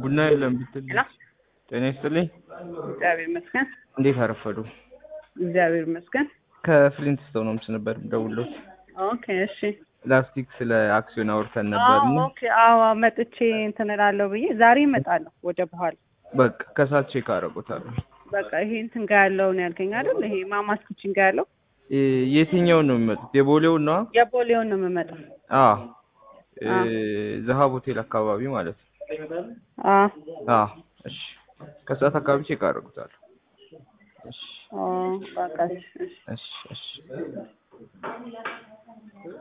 ቡና የለም ብትል ሄሎ ጤና ይስጥልኝ። እግዚአብሔር ይመስገን። እንዴት አረፈዱ? እግዚአብሔር ይመስገን። ከፍሊንት ስቶን ሆምስ ነበር ደውሎት ኦኬ እሺ። ላስቲክ ስለ አክሲዮን አውርተን ነበር እና ኦኬ አዎ፣ መጥቼ እንትን እላለሁ ብዬ ዛሬ እመጣለሁ ወደ በኋላ። በቃ ከሳት ቼክ አደረጉታለሁ። በቃ ይሄ እንትን ጋር ያለውን ያልከኝ አይደል? ይሄ ማማስ ኪችን ጋር ያለው የትኛውን ነው የሚመጡት? የቦሌውን ነው? የቦሌውን ነው የምመጣው። አዎ አ። ዘሀብ ሆቴል አካባቢ ማለት ነው። አዎ አዎ እሺ፣ ከሰዓት አካባቢ ቼክ አደረጉታለሁ። እሺ ኦ፣ በቃ እሺ፣ እሺ። እሺ እሺ